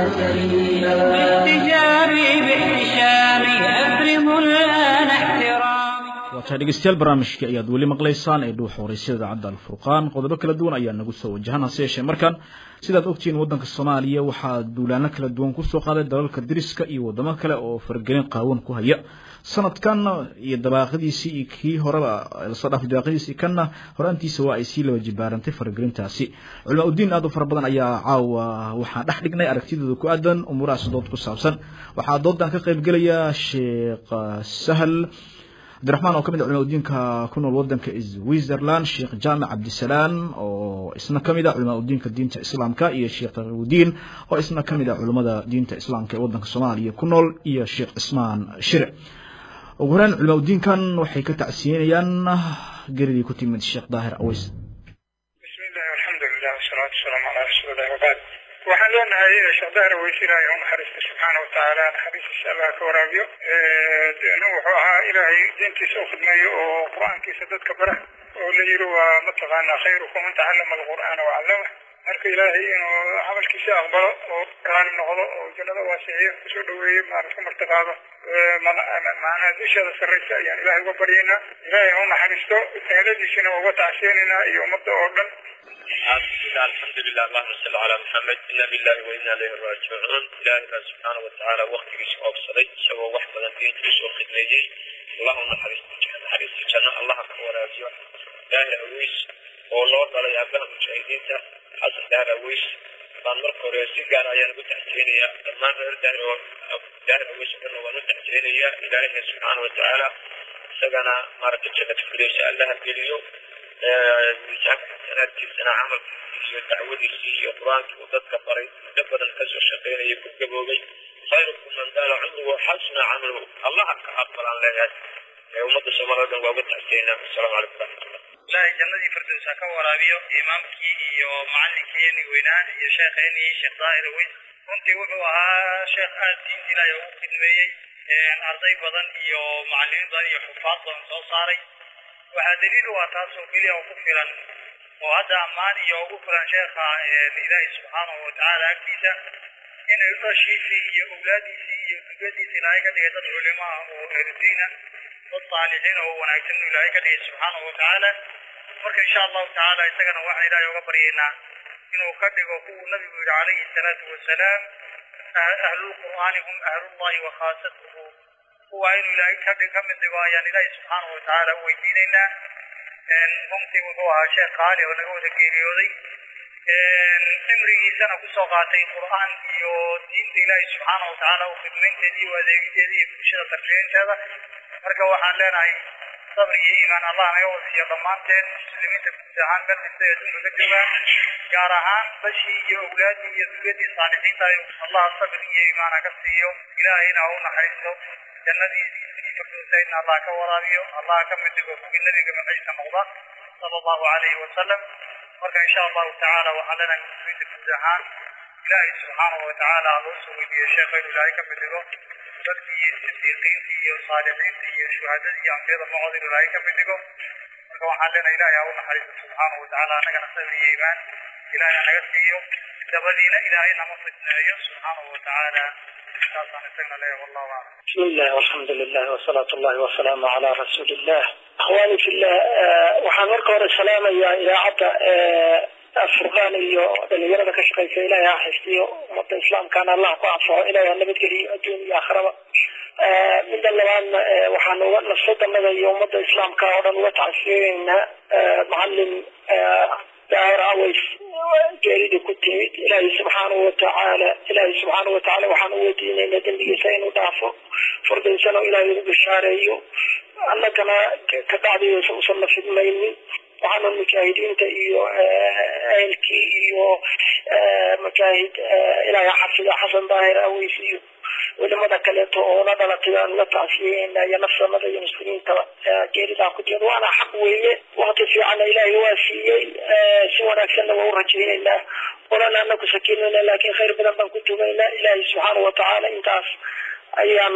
سليلا باحتجابي باحتشامي أفرغ الآن احترامي waataa dhegeystayaal barnaamijka ayaad weli maqlaysaan ee dhuuxa horeysada idaacadda alfurqaan qodobo kala duwan ayaa nagu soo wajahan hase yeeshee markan sidaad ogtihiin waddanka soomaaliya waxaa duulaano kala duwan kusoo qaaday dalalka diriska iyo waddamo kale oo faragelin qaawan ku haya sanadkan iyo dabaaqadiisii iyo kii horeba lasoo dhaafay dabaaqadiisii kanna horaantiisa waa ay sii laba jibaarantay faragelintaasi culama udiin aad u fara badan ayaa caawa waxaan dhex dhignay aragtidooda ku aadan umuurahaas dood ku saabsan waxaa doodan ka qaybgelaya sheekh sahal cabdiraxmaan oo ka mid a culimaa udiinka ku nool wadanka switzerland sheekh jaamic cabdisalaam oo isna ka mid a culimaa udiinka diinta islaamka iyo sheekh taqiyudiin oo isna ka mid a culimada diinta islaamka ee wadanka soomaaliya ku nool iyo sheekh cismaan shire ugu horeyn culimaa udiinkan waxay ka tacsiyenayaan geridii ku timid sheekh daahir aweys بسم الله والحمد لله والصلاة والسلام على رسول الله وبعد waxaan leenahay sheekh dahra weyse ilaahay u naxariista subxaana watacaala naxariistiisa allah ka waraabiyo nin wuxuu ahaa ilaahay diintiisa u khidmeeyo oo qur-aankiisa dadka bara oo la yiri waa mataqaanaa khayrukum man tacallama alqur'aana wacallama marka ilaahay inuu camalkiisa aqbalo oo raali noqdo oo jannada waasiciyo kusoo dhaweeyo maarata ka martiqaado macnaha dusheeda sarraysa ayaan ilaahay uga baryaynaa ilaahay ha u naxariisto eheladiisina waa uga tacsiyeynaynaa iyo ummadda oo dhan بسم الله الحمد لله اللهم صل على محمد إنا لله وإنا إليه راجعون إلهنا سبحانه وتعالى وقت يسوع صلي سوى واحد من دين يسوع خدمتي اللهم حريص حريص جنة الله أكبر أرجو إلهي أويس والله تعالى يا أبناء المشاهدين حسن دار أويس baan marka hore si gaar ayaan ugu taxsiinaya dhammaan reer daahir oo daahir awiis dhan waan u taxsiinaya ilaahay subxaana watacaala isagana maaragtay jannada firdowsa allaha geliyo miisaanka xasanaadkiisana camalkiisii iyo dacwadiisii iyo qur-aankii uu dadka baray muddo badan kasoo shaqaynayay ku gaboobay khayrukum man daala cumruhu xasuna camaluhu allaha ka aqbalaan leeyahay ee ummadda soomaalida dhan waa uga taxsiinaa asalaamu calaykum waraxmatullah ilaahay jannadii firdaws ha ka waraabiyo imaamkii iyo macallinkeenii weynaa iyo sheekheenii sheekh daahir weys runtii wuxuu ahaa sheekh aad diinta ilaahay ugu khidmeeyey arday badan iyo macallimiin badan iyo xufaad badan soo saaray waxaa daliil u ah taasoo keliya oo ku filan oo hadda ammaan iyo ugu filan sheekha ilaahay subxaanahu watacaala agtiisa inay dhashiisii iyo awlaadiisii iyo dugadiisa ilaahay ka dhigay dad culimo ah oo ehludiina dad saalixiin oo wanaagsan inuu ilaahay ka dhigay subxaanahu watacaala marka insha allahu tacaala isagana waxaan ilaahay uga baryaynaa inuu ka dhigo kuwuu nabigu yidhi calayhi salaatu wasalaam ahlulqur'aani hum ahlullahi wa khaasatuhu kuwa inuu ilaahay ka dhig ka mid dhigo ayaan ilaahay subxaanahu watacaala u weydiinaynaa runtii wuxuu ahaa sheekh qaali oo naga wada geeriyooday cimrigiisana kusoo qaatay qur'aan iyo diinta ilaahay subxaanahu watacaala u khidmaynteeda iyo adeegideeda iyo bulshada tarbiyaynteeda marka waxaan leenahay sabr iyo iimaan allah naga wasiiyo dhammaanteen muslimiinta guud ahaan meel kasta ee adduunka ka joogaan gaar ahaan bashii iyo awlaadii iyo dugadii saalixiinta allah sabr iyo iimaan ha ka siiyo ilaahayna ha u naxariisto jannadiisii firdowsaydna allah ka waraabiyo allah ka mid dhigo kuwii nabiga maciisa noqda sala allahu calayhi wasalam marka insha allahu tacaala waxaan leenahay muslimiinta guud ahaan ilaahay subxaanahu watacaala ha loo soo weydiiyo sheekha inuu ilaahay ka mid dhigo dadkii sidiiqiintii iyo saalixiintii iyo shuhadadii iyo ambiyada macooda inuu ilaahay ka mid dhigo marka waxaan leenahay ilaahay ha u naxariisto subxaanahu watacaala annagana sabir iyo iimaan ilaahay ha naga siiyo dabadiina ilaahay nama fitneeyo subxaanahu watacaala saasaan isagna leeyahay wallahu aclam بسم الله والحمد لله وصلاة الله والسلام على رسول الله أخواني في الله waxaan marka hore salaamayaa idaacadda afurqaan iyo dhalinyarada ka shaqeysa ilaahay ha xifdiyo ummadda islaamkana allah ku anfaco ilaahay ha nabadgeliyo adduun iyo aakhiraba midda labaadna waxaan uga nafsadanada iyo ummadda islaamka oo dhan uga tacsiyeynaa macalin daahir aways geerida ku timid ilaahay subxaanahu watacaala ilaahay subxaanahu watacaala waxaan u weydiinaynaa dembigiisa inuu dhaafo fardaysana ilaahay ugu bishaareeyo annagana ka dhacdiyeysa usan na fidmaynin waxaana mujaahidiinta iyo ehelkii iyo mujaahid ilaahay xafida xasan daahir aways iyo culimada kaleeto oo la dhalatay aan uga tacsiyeyna iyo nafsanada iyo muslimiintaba geeridaa ku jira waana xaq weeye waqti fiicanna ilaahay waa siiyey si wanaagsanna waa u rajaynaynaa olana anaku sakinayna laakiin khayr badan baan ku tugaynaa ilaahay subxaanahu watacaala intaas ayaan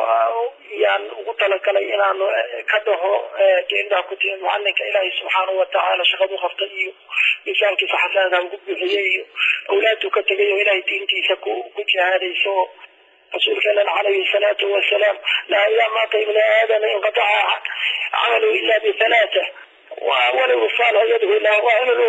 yaan ugu talagalay inaan ka dhaho deendaa ku tihin mucalinka ilaahay subxaanahu watacaala shaqadu qabtay iyo miisaankiisa xasaanka ugu buuxiyey iyo awlaadu ka tegay oo ilaahay diintiisa ku ku jihaadayso rasuulkeena calayhi salaatu wasalaam laa idaa maata ibni aadama inqataca camalu ila bithalaata walow saalix yadhu ilaa waa in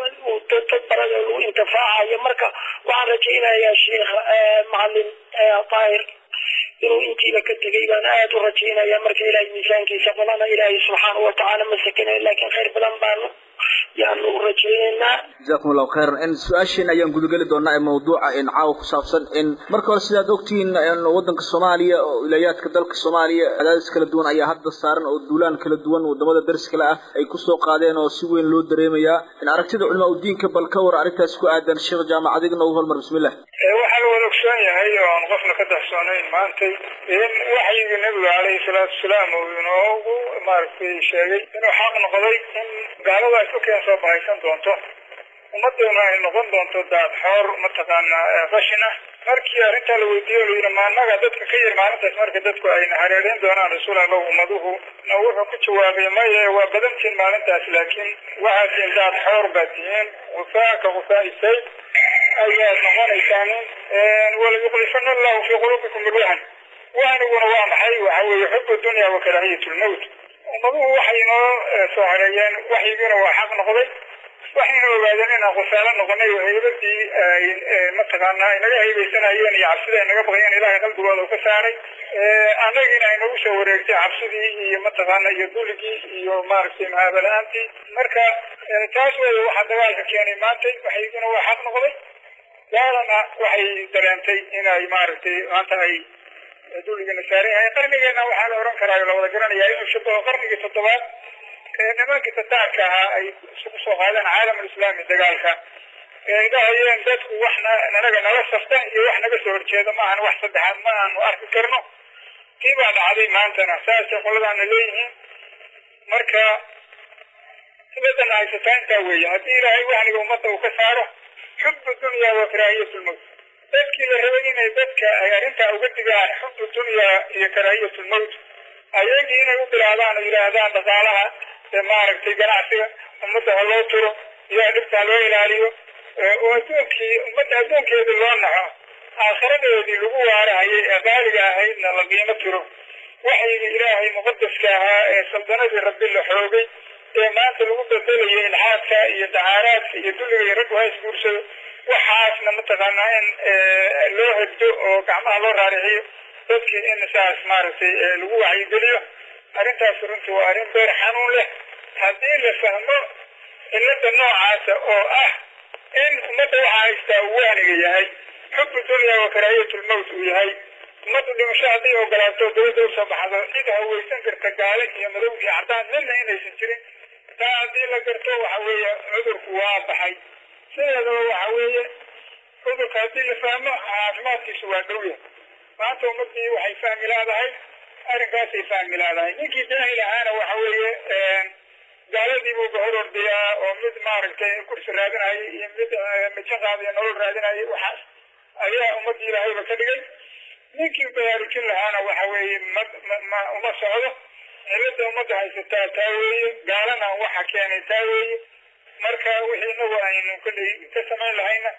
dad badan lagu intifaacayo marka waxaan rajaynayaa sheekh macalin daahir inuu intiiba ka tegay baan aada u rajaynaya marka ilaahay miisaankiisa badana ilaahay subxaanahu watacaala ma sakinayo laakiin khayr badan baanu yaanu u rajaynaynaa jazakum allahu khayran in su-aasheena ayaan gudageli doonaa ee mawduuca in caawa ku saabsan in marka hore sidaad ogtihiin wadanka soomaaliya oo wilaayaadka dalka soomaaliya cadaadis kala duwan ayaa hadda saaran oo duulaan kala duwan wadamada dariskale ah ay kusoo qaadeen oo si weyn loo dareemayaa in aragtida culamaa udiinka bal ka war arrintaas ku aadan sheekh jaamac adigna u hormar bismillah waxaa la wada ogsoon yahay oo aan qofna ka daxsoonayn maantay in waxyigii nabiga calayhi salaatu wasalaam uu inoogu maaragtay sheegay inuu xaq noqday in gaalada ay ku keen soo bahaysan doonto ummaduna ay noqon doonto daad xoor mataqaana qashin ah markii arrintaa la weydiiyo la yidhi maanaga dadka ka yir maalintaas marka dadku ayna hareereyn doonaan rasuul allah ummaduhu na wuxuu ku jawaabay maye waa badantiin maalintaas laakiin waxaad tihiin daad xoor baad tihiin gufaaka gufaa'i sayd ayaad noqonaysaan walayuqlifana allahu fii quluubikum bilwahan wahaniguna waa maxay waxa weeye xubu dunya wa karaahiyat lmowt ummaduhu waxay inoo soo hareeyeen waxyigiina waa xaq noqday waxayna ogaadeen inaan khusaalo noqonay oo haybadii mataqaanaa inaga haybaysanayeen iyo cabsida ay naga baqayeen ilahay qalbigooda ka saaray annagiina ay nagu soo wareegtay cabsidii iyo mataqaana iyo duligii iyo maaragtay mahaabala-aantii marka taas weeye waxaa dagaalka keenay maantay waxayguna waa xaq noqday gaalana waxay dareentay inay maaragtay maanta ay duligana saaran yahay qarnigeena waxaa la oran karaa la wada garanayaa inuu shabaho qarnigii toddobaad nimankii tataarka ahaa ay isugu soo qaadeen caalamulislaami dagaalka ay dhahayeen dadku waxna nanaga nala safta iyo wax naga soo horjeeda ma ahan wax saddexaad ma aanu arki karno tii baa dhacday maantana saasay qoladaana leeyihiin marka sibadan haysataa intaa weeye haddii ilaahay wahniga ummadda uu ka saaro xubu dunya wa karaahiyat lmowt dadkii la rabay inay dadka ay arrintaa uga digaan xubu dunya iyo karaahiyat lmowt ayagii inay u bilaabaan oo yidhaahdaan dhaqaalaha maaragtay ganacsiga ummadda ha loo turo iyo dhibta ha loo ilaaliyo oo adduunkii ummadda adduunkeedii loo naxo aakhiradeedii lagu waarahayay ee qaaliga ahaydna la qiimo tiro waxyigii ilaahay muqadaska ahaa ee saldanadii rabbi la xoogay ee maanta lagu bedelayo ilxaadka iyo dacaaraadka iyo dulliga iyo raggu ha isguursado waxaasna mataqaanaa in loo hegdo oo gacmaha loo raarixiyo dadkii in saas maaragtay lagu wacyigeliyo arrintaas runtii waa arrin beer xanuun leh haddii la fahmo cilada noocaasa oo ah in ummadda waxaa haystaa uu wahniga yahay xubu dunya wa karaahiyat lmowt uu yahay ummaddu dhimasho hadday ogolaato dawladda usoo baxdo cid haweysan karta gaale iyo madow iyo cadaan midna inaysan jirin taa haddii la garto waxa weeye cudurku waa baxay sideedaba waxa weeye cudurka haddii la fahmo caafimaadkiisu waa dhow yahay maanta ummadii waxay fahmi laadahay arrinkaasay fahmi laadahay ninkii jaahil ahaana waxa weeye gaaladii buu ka hor ordayaa oo mid maaragtay kursi raadinayay iyo mid mijo qaadiyo nolol raadinayay waxaas ayaa ummadii ilaahayba ka dhigay ninkii baraarujin lahaana waxa weeye ma ma uma socdo cilada ummadda haysataa taa weeye gaalana waxa keenay taa weeye marka wixii inagu aynu kolley ka samayn lahayna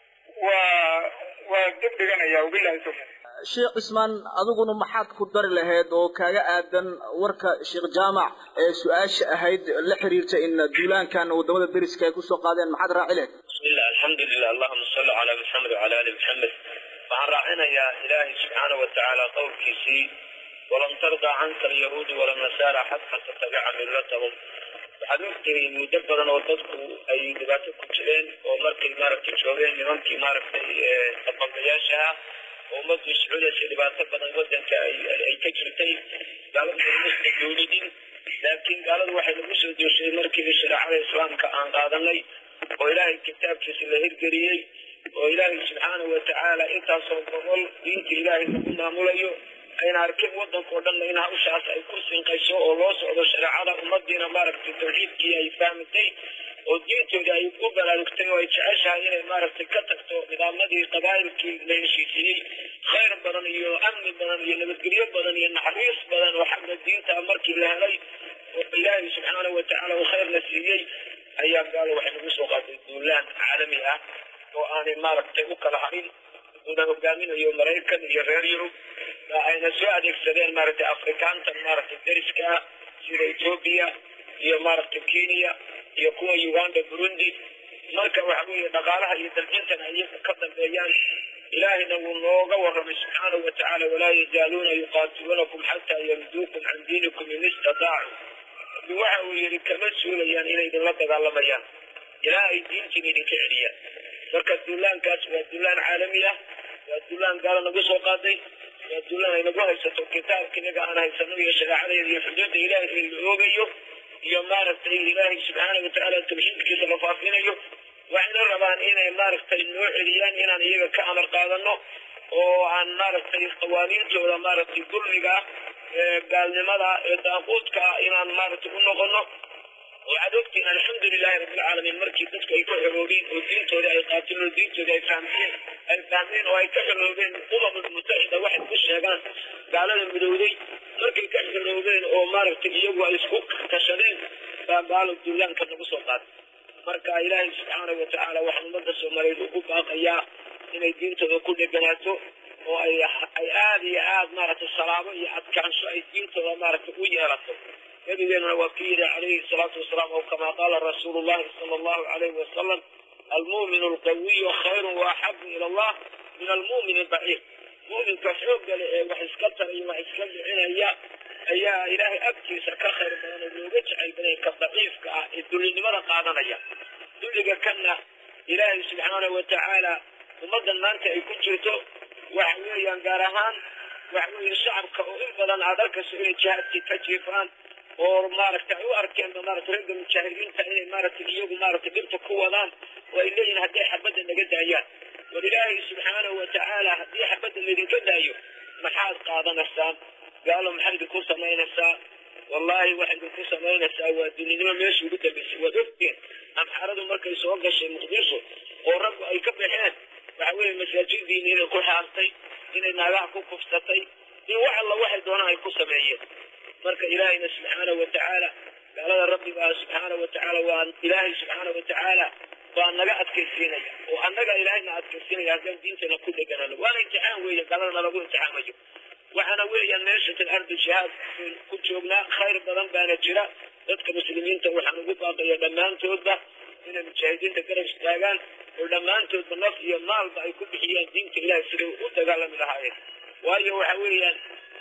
waa waa dib dhiganaya wabilahi tawfiiq sheekh cismaan adiguna maxaad ku dari lahayd oo kaaga aadan warka sheekh jaamac ee su-aasha ahayd la xiriirta in duulaankan wadamada deriska ay kusoo qaadeen maxaad raaci lahayd bismillah alxamdulilah allahuma salli calaa maxamed wacala ali maxamed waxaan raacinayaa ilaahay subxaana wa tacaala qowlkiisii walan tardaa canka alyahuudu wala nasaara xataa tatabica millatahum waxaad ogtihi muddo badan oo dadku ay dhibaato ku jireen oo markay maaragtay joogeen nimankii maaragtay dabambayaashaha oo ummaddu iscudaysay dhibaato badan wadanka ay ka jirtay gaaladu maymasna dowladin laakiin gaaladu waxay nagu soo dooshay markii shareecada islaamka aan qaadanay oo ilaahay kitaabkiisa la hirgeliyey oo ilaahay subxaana wa tacaala intaasoo gobol diinta ilaahay lagu maamulayo ayna arkeen wadanka oo dhanna in hawshaas ay ku sinqayso oo loo socdo shareecada ummadiina maaragtay tawxiidkii ay fahmatay oo diintooda ay u baraarugtay oo ay jeceshahay inay maaragtay ka tagto nidaamyadii qabaa'ilkii la heshiisiyey khayr badan iyo amni badan iyo nabadgelyo badan iyo naxariis badan oo xagga diinta markii la helay oo ilaahay subxaanahu watacaala uu khayrna siiyey ayaa gaalo waxay nagu soo qaaday duulaan caalami ah oo aanay maaragtay u kala harin una hogaaminayo maraykan iyo reer yurub ayna soo adeegsadeen maaragtay afrikaantan maaragtay dariska ah sida etoobiya iyo maaragtay kenya iyo kuwa uganda burundi marka waxa weeye dhaqaalaha iyo dalcintana iyaga ka dambeeyaan ilaahina wuu nooga warramay subxaanahu watacaala walaa yazaaluuna yuqaatiluunakum xataa yamduukum can diinikum in istataacu waxa uu yidhi kama suulayaan inay idinla dagaalamayaan ilaa ay diintiin idinka celiyaan marka duulaankaas waa duulaan caalami ah waa duulaan gaalo nagu soo qaaday waa duulaan ay nagu haysato kitaabka inaga aan haysano iyo shareecadeeda iyo xuduudda ilaahay ee la oogayo iyo maaragtay ilaahay subxaana watacaala tawxiidkiisa la faafinayo waxayna rabaan inay maaragtay noo celiyaan inaan iyaga ka amar qaadano oo aan maaragtay qawaaniintooda maaragtay dulmiga ee gaalnimada ee daaquudka ah inaan maaragtay u noqono waxaad ogtiin alxamdulilahi rabbilcaalamiin markii dadku ay ka xoroobeen oo diintooda ay qaateen oo diintooda ay fahmeen ay fahmeen oo ay ka xoroobeen umamul mutaxida waxay ku sheegaan gaalada midowday markay ka xoroobeen oo maaragtay iyagu ay isku tashadeen baa gaalo duulaanka nagu soo qaaday marka ilaahay subxaanahu watacaala waxaan ummadda soomaaliyeed ugu baaqayaa inay diintooda ku dheganaato oo ay ay aada iyo aada maaragtay salaamo iyo adkaansho ay diintooda maaragtay u yeelato nabigeenuna waa ku yidhi calayhi salaatu wasalaam oo kamaa qaala rasuulu llahi sala allahu calayhi wasalam almu'minu alqawiyu khayrun waaxabu ila allah min almu'min albaciid mu'minka xoogga leh ee wax iska taraya wax iska dhicinaya ayaa ilaahay agtiisa ka khayr badan oo looga jecel badan ka daciifka ah ee dullinimada qaadanaya dulliga kanna ilaahay subxaanahu watacaala ummaddan maanta ay ku jirto waxa weeyaan gaar ahaan waxa weeye shacabka oo in badan aad arkayso inay jihaadkii ka jiifaan oo maaragtay ay u arkeen maaragtay ragga mujaahidiinta inay maaragtay iyagu maaragtay dhibta ku wadaan oo ay leeyihin haddii xabadda naga daayaan war ilaahay subxaanahu watacaala haddii xabadda laydinka daayo maxaad qaadanaysaan gaalo maxay idinku samaynaysaa wallahi waxay idinku samaynaysaa waa dulinimo meeshii ugu dambeysay waad ogteen amxaaradu markay soo gashay muqdisho oo raggu ay ka baxeen waxa weeye masaajidiina inay ku xaastay inay naagaha ku kufsatay in wax alla waxay doonaan ay ku sameeyeen marka ilaahayna subxaanahu watacaala gaalada rabbiga subxaanahu watacaala waa ilaahay subxaanahu watacaala baa naga adkaysiinaya oo annaga ilaahayna adkaysiinaya haddaan diintana ku dheganano waana imtixaan weeye gaaladana lagu imtixaamayo waxaana weeyaan meesha fil ardi jihaad ku joognaa khayr badan baana jira dadka muslimiinta waxaan ugu baaqaya dhammaantoodba inay mujaahidiinta garab istaagaan oo dhammaantoodba naf iyo maalba ay ku bixiyaan diinta ilahay siday u dagaalami lahaayeen waayo waxa weeyaan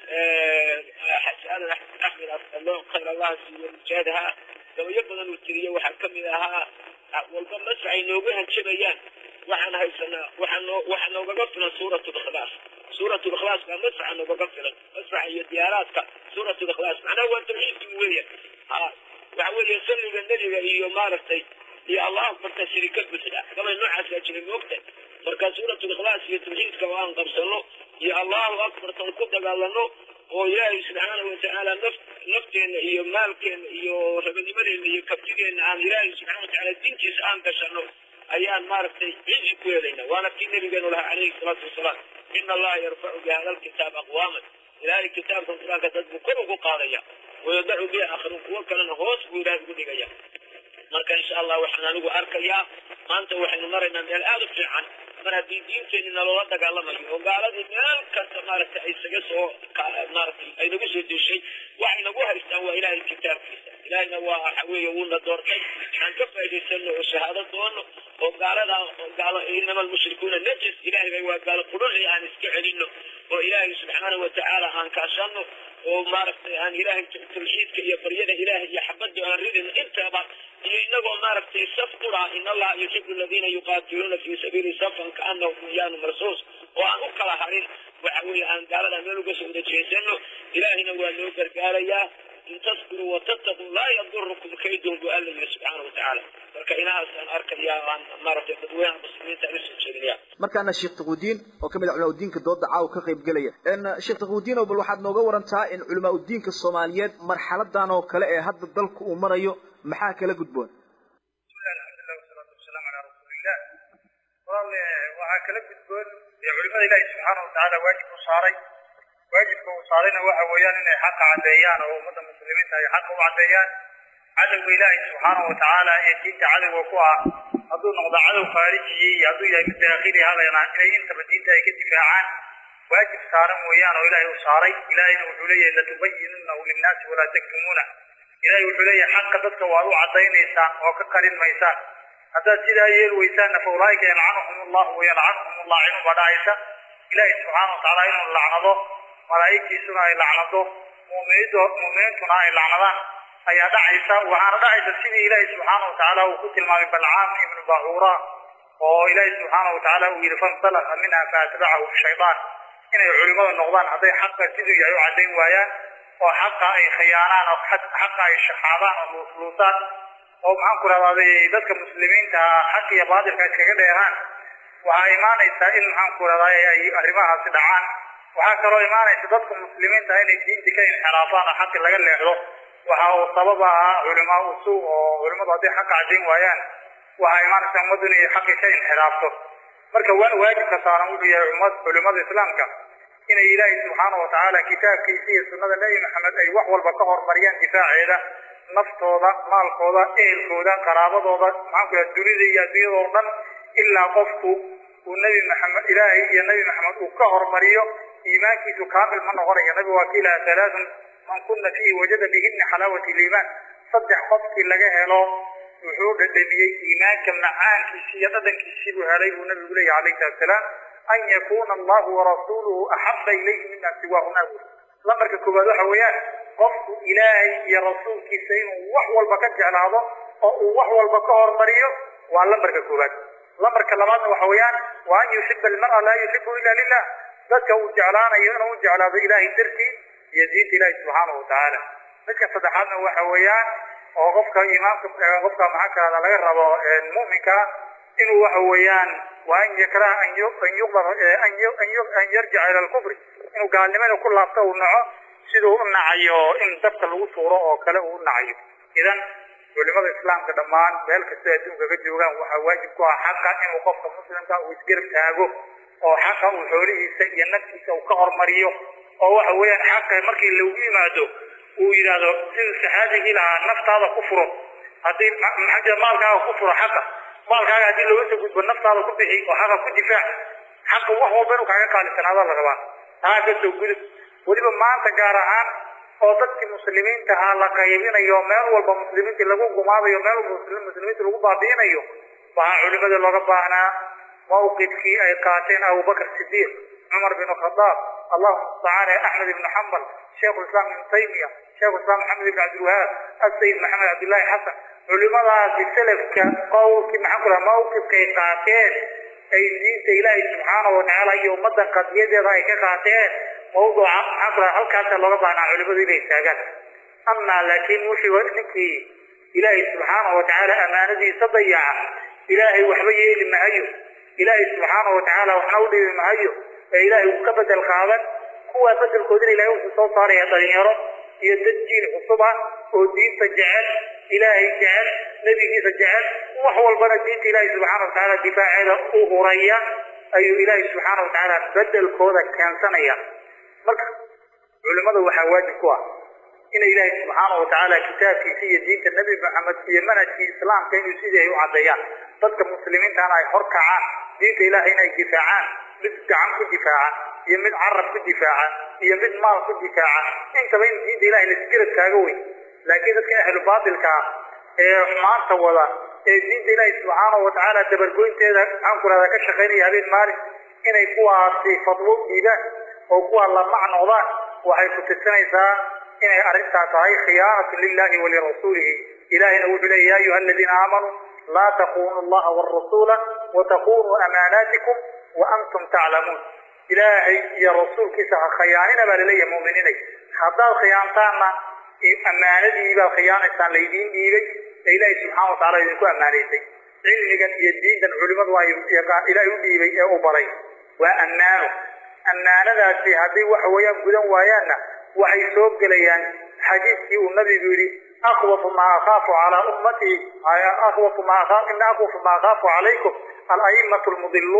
xasanan axmed asalo khayr allah siiyo mujaahadaha gabayo badan uu tiriyo waxaa kamid ahaa walba masrac ay noogu hanjabayaan waxaan haysanaa waxaa noo waxaa noogaga filan suurat likhlaas suurat likhlaas baa masraca noogaga filan masraca iyo diyaaraadka suurat likhlaas macnaha waa tawxiidkii weeya ha waxa weeye salliga nebiga iyo maaragtay iyo allah akbarta shirika buxda gabay noocaasaa jiray moogta marka suurat likhlaas iyo tawxiidka oo aan qabsano iyo allahu akbartan ku dagaalano oo ilaahay subxaanahu watacaala naf nafteenna iyo maalkeenna iyo rabanimadeenna iyo kabtigeena aan ilaahay subxana watacaala diintiisa aan gashano ayaan maaragtay cizi ku helayna waana kii nabigeenu lahaa calayhi salaatu wasalaam ina allaha yarfacu bihada alkitaab aqwaaman ilaahay kitaabkan qur-aanka dad buu kor ugu qaadaya wayadacu bihi aakharuun kuwo kalena hoos buu ilaahay ugu dhigaya marka insha allah waxaan anigu arkayaa maanta waxaynu maraynaa meel aada u fiican mar haddii diinteenni naloola dagaalamayo oo gaaladii meel kasta maaragtay ay isaga soo maaragtay ay nagu soo deshay waxay nagu haystaan waa ilaahay kitaabkiisa ilaahayna waa waxa weeye wuuna doortay aan ka faa'idaysano oo shahaado doono oo gaalada gaalo inama almushrikuuna najas ilaahay bay waa gaalo qudhuli aan iska celino oo ilaahay subxaanahu watacaala aan kaashano oo maaragtay aan ilaahay tawxiidka iyo baryada ilaahay iyo xabada aan ridin intaba iyo inagoo maaragtay saf qura in allaha yuxibu aladiina yuqaatiluuna fi sabiili safan kaanahum bunyaanu marsuus oo aan u kala harin waxa weeye aan gaalada meel uga soo wada jeesano ilaahayna waa loo gargaarayaa in taskuruu watattaquu laa yadurukum kaydun bu alla yiri subxaana watacaala marka inahaasaan arkaya aan maaragtay dadweynaha muslimiinta aan usoo jeedinaya markaana sheekh taquudiin oo ka mid ah culamaa udiinka dooda caawa ka qayb gelaya sheekh taquudiin oo bal waxaad nooga warantaa in culamaa udiinka soomaaliyeed marxaladan oo kale ee hadda dalku uu marayo maxaa kala gudboon bismillahi dee culimada ilaahi subxaana watacaala waajib u saaray waajibka uu saarayna waxa weeyaan inay xaqa caddeeyaan oo ummadda muslimiinta ay xaqa u caddeeyaan cadowga ilaahi subxaana watacaala ee diinta cadowga ku ah hadduu noqdo cadow khaarijiyi iyo hadduu yahay mid daakhili hadayna inay intaba diinta ay ka difaacaan waajib saaran weeyaan oo ilaahay u saaray ilaahayna wuxuu leeyahay latubayinunahu linnaasi walaa taktumuuna ilaahay wuxuu leeyahay xaqa dadka waad u caddaynaysaan oo ka qarin maysaan haddaad sidaa yeel weysaanna fa ulaa'ika yalcanuhum allahu wayalcanuhum allaacinuun baa dhacaysa ilaahay subxaana watacaala inuu lacnado malaa'igtiisuna ay lacnado mu'miniintu mu'miniintuna ay lacnadaan ayaa dhacaysa waxaana dhacaysa sidii ilaahay subxaana watacaala uu ku tilmaamay balcaam ibnu baacuura oo ilaahay subxaana watacaala uu yidhi fansalaka minha faatbacahu shaydaan inay culimada noqdaan hadday xaqa siduu yahay u caddayn waayaan oo xaqa ay khiyaanaan oo xaqa ay shaxaadaan oo luusluusaan oo maxaan ku rahdaa dadka muslimiinta xaq iyo baatilka iskaga dheeraan waxaa imaanaysaa in maxaan ku rahdaa ay arrimahaasi dhacaan waxaa kaloo imaanaysa dadka muslimiinta inay diinta ka inxiraafaan oo xaqi laga leexdo waxa uu sabab ahaa culimaa usu oo culimadu hadday xaqa caddayn waayaan waxaa imaanaysa ummaddu inay xaqi ka inxiraafto marka waajibka saaran wuxuu yahay ummad culimada islaamka inay ilaahay subxaana watacaala kitaabkiisa iyo sunnada nebi maxamed ay wax walba ka horumariyaan difaaceeda naftooda maalkooda ehelkooda qaraabadooda maxaan ku yahay dunida iyo adduunyadoo dhan ilaa qofku uu nebi maxamed ilaahay iyo nebi maxamed uu ka horumariyo iimaankiisu kaamil ma noqonayo nabigu waa kiilaha halaathun man kuna fiihi wajada bihina xalaawati liimaan saddex qofkii laga helo wuxuu dhadhamiyey iimaanka macaankiisi iyo dhadhankiisii buu helay buu nabigu leeyahy calayhi salatu salaam an yakuna allahu warasuuluhu axaba ilayhi mima siwaahuma lambarka koowaad waxa weeyaan qofku ilaahay iyo rasuulkiisa inuu wax walba ka jeclaado oo uu wax walba ka hormariyo waa lambarka koowaad lambarka labaadna waxa weeyaan wa an yuxiba almar'a laa yuxibu ila lilah dadka uu jeclaanayo inuu u jeclaado ilaahay dartii iyo diinta ilaahi subxaanahu watacaala midka saddexaadna waxa weeyaan oo qofka imaamka qofka maxaa kalada laga rabo mu'minka inuu waxa weeyaan waa an yakraha an an yuqdar an yarjica ila alkufri inuu gaalnimada ku laabto uu naco siduu u nacayo in dabka lagu tuuro oo kale uu u nacayo idan culimada islaamka dhammaan meel kastoo adduunka ka joogaan waxaa waajib ku ah xaqa inuu qofka muslimka uu isgarab taago oo xaqa uu xoolihiisa iyo naftiisa uu ka hormariyo oo waxa weeyaan xaqa markii lagu yimaado uu yidhaahdo siduu saxaabigii lahaa naftaada ku furo haddii maxaa maalkaaga ku furo xaqa maalkaaga haddii looga soo gudbo naftaada ku bixi oo xaqa ku difaac xaqa wax walba inuu kaaga qaalisanaada la rabaa taa ka soo gudub weliba maanta gaar ahaan oo dadkii muslimiinta ahaa la qaybinayo meel walba muslimiinta lagu gumaadayo meel walba muslimiinta lagu baabi'inayo waxaa culimada looga baahnaa mawqifkii ay qaateen abubakr sidiiq cumar bin khadaab allahuma mustacaan ee axmed ibnu xambal sheikhu islam ibnu taymiya sheikhu islam maxamed ibn cabdilwahaab asayid maxamed cabdillaahi xasan culimadaasi selafka qowlkii maxaan ku laha mawqifkay qaateen ay diinta ilaahay subxaanahu watacaala iyo ummadan qadiyadeeda ay ka qaateen mawduuca maxaan ku laha halkaasa looga baahnaa culimadu inay taagaan amaa laakiin wuxuu ninkii ilaahay subxaanahu watacaala amaanadiisa dayaca ilaahay waxba yeeli mahayo ilaahay subxaanahu watacaala waxna u dhibi mahayo ee ilaahay uu ka bedel qaadan kuwaa bedelkoodina ilahay wuxuu soo saaraya dhalinyaro iyo dad jiil cusub ah oo diinta jecel ilaahay jecel nebigiisa jecel wax walbana diinta ilaahay subxaana watacaala difaaceeda u huraya ayuu ilaahay subxaana watacaala bedelkooda keensanaya marka culimada waxaa waajib ku ah inay ilaahay subxaana watacaala kitaabkiisa iyo diinta nebi maxamed iyo manhajkii islaamka inuu sidii ay u caddeeyaan dadka muslimiintana ay hor kacaan diinta ilaahay inay difaacaan mid gacan ku difaaca iyo mid carab ku difaaca iyo mid maal ku difaaca intaba in diinta ilahay lasgarab taaga weyn laakiin dadka ahlu baatilka ah ee xumaanta wada ee diinta ilaahay subxaanahu watacaala dabargoynteeda maxaan ku rahdaa ka shaqaynaya habeen maalin inay kuwaasi fadwo dhiibaan oo kuwaa la macnoodaan waxay ku tirsanaysaa inay arrintaa tahay khiyaanatu lilahi walirasuulihi ilahayna wuxuu leeya ya ayuha aladiina aamanuu laa takunu allaha warasuula watakunuu amaanaatikum waantum taclamuun ilaahay iyo rasuulkiisa ha khiyaanina baa laleeyahay mu'miniinay haddaad khiyaantaanna ammaanadii baad khiyaanaysaan laydiin dhiibay ee ilaahay subxana watacala idinku ammaanaysay cilmigan iyo diintan culimadu ay ilaahay u dhiibay ee u baray waa ammaano ammaanadaasi hadday waxa weeyaan gudan waayaanna waxay soo gelayaan xadiiskii uu nabigu yidhi akhwafu maa akhaafu calaa ummatii akhwafu maa akhaaf ina akhwafu maa akhaafu calaykum al-a'immatu almudiluun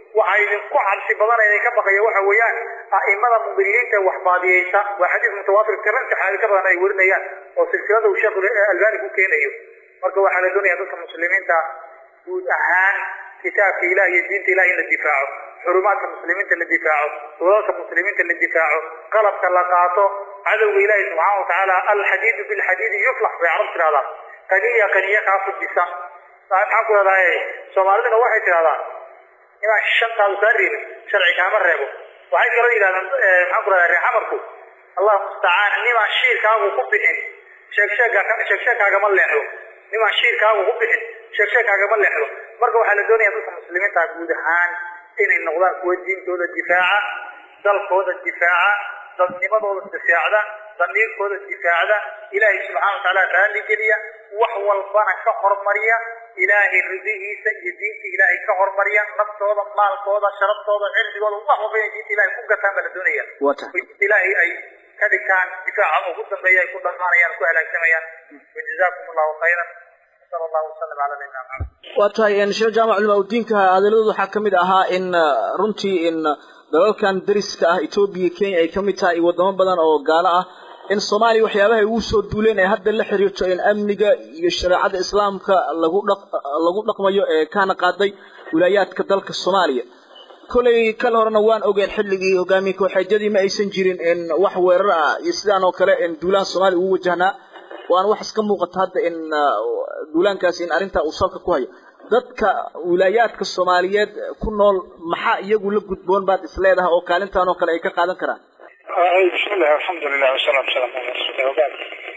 waxa idinku cabsi badan idin ka baqaya waxa weeyaan a'imada mudiliinta wax baadiyeysa waa xadiis mutawaatir tiran saxaabi ka badan ay warinayaan oo silsilada uu sheekh albani ku keenayo marka waxaa la doonaya dadka muslimiinta guud ahaan kitaabka ilaah iyo diinta ilaah in la difaaco xurumaadka muslimiinta la difaaco wadalka muslimiinta la difaaco qalabka la qaato cadowga ilaahi subxaana watacaala alxadiidu bilxadiidi yuflax bay carab tidhahdaa qaniya qaniya kaa fujisa maxaan ku rahdaa soomaaliduna waxay tidhahdaa inaan shantaadu kaa reebin sharci kaama reebo waxay kaloo yidhahdaan maxaan ku rahdaa reer xamarku allahu mustacaan nimaan shiirkaagu ku bixin sheegsheega sheegsheegkaagama leexdo nimaan shiirkaagu ku bixin sheegsheegkaagama leexdo marka waxaa la doonaya dadka muslimiinta guud ahaan inay noqdaan kuwa diintooda difaaca dalkooda difaaca dadnimadooda difaacda damiirkooda difaacda ilaahay subxaana watacaala raalli geliya wax walbana ka hormariya ilaahay ridihiisa iyo diinta ilaahay ka hormariya naftooda maalkooda sharaftooda cirdigooda wax walba inay diinta ilaahay ku gataan baa la doonaya diinta ilaahay ay ka dhigtaan difaaca ugu dambeeya ay ku dhamaanayaan ku halaagsamayaan wajazaakum allahu khayran sala allahu wasalam cala nabiyina maxamed waa tahay sheekh jaamac culama udiinka hadaladooda waxaa kamid ahaa in runtii in dalalkan dariska ah etoobiya iyo kenya ay kamid tahay iyo wadamo badan oo gaalo ah in soomaaliya waxyaabaha ugu soo duuleen ee hadda la xiriirto in amniga iyo shareecada islaamka lagu dhaq lagu dhaqmayo ee kaana qaaday wilaayaadka dalka soomaaliya kolay kal horena waan ogeen xilligii hogaamiye kooxeedyadii ma aysan jirin in wax weerar ah iyo sidaan oo kale in duulaan soomaaliya ugu wajahnaa waana wax iska muuqata hadda in duulaankaasi in arrintaa uu salka ku hayo dadka wilaayaadka soomaaliyeed ku nool maxaa iyagu la gudboon baad isleedahay oo kaalintan oo kale ay ka qaadan karaan bismillahi alxamdulilah wasalaatu wasalaamu ala rasuulillah wabacd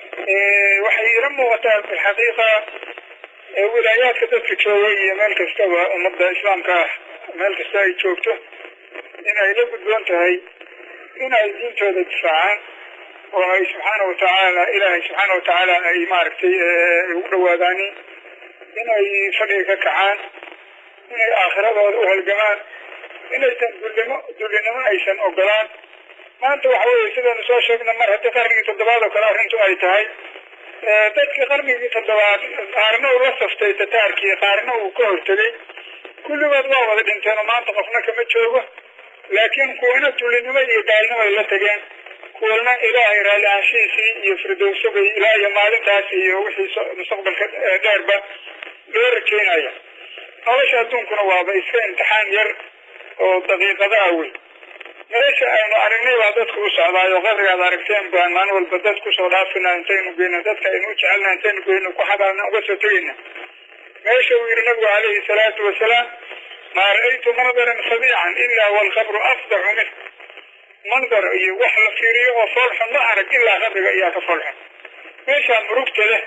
waxay ila muuqataa bilxaqiiqa wilaayaadka dadka jooga iyo meel kastaba ummadda islaamka ah meel kasta ay joogto in ay la gudboon tahay in ay diintooda difaacaan oo ay subxaana watacaala ilaahay subxaana watacaala ay maaragtay ugu dhawaadaani inay fadhiga ka kacaan inay aakhiradooda u halgamaan inaysan dullimo dullinimo aysan ogolaan maanta waxa weeye sidaynu soo sheegna mar haddii qarnigii toddobaad oo kale arrintu ay tahay dadkii qarnigii toddobaad qaarna uu la saftay tataarkii qaarna uu ka hortegay kulligood waa wada dhinteen oo maanta qofna kama joogo laakiin kuwana dullinimo iyo gaalnimo ay la tageen kuwana ilaahay raalli aanshihiisii iyo firdowsabay ilaa iyo maalintaas iyo wixii mustaqbalka dheerba loo rajeynaya nolosha adduunkuna waaba iska imtixaan yar oo daqiiqadaha wey meesha aynu aragnay baa dadku u socdaayo qabrigaad aragteen baan maalin walba dad kusoo dhaafina intaynu geyno dadka aynu u jecelna intaynu geyno ku xabaarna uga soo tegayna meesha uu yihi nabigu calayhi salaatu wasalaam maa ra'aytu mandaran fadiican ilaa walqabru afdaxu minh mandar iyo wax la fiiriyo oo foolxun ma arag ilaa qabriga ayaa ka foolxun meeshaa murugta leh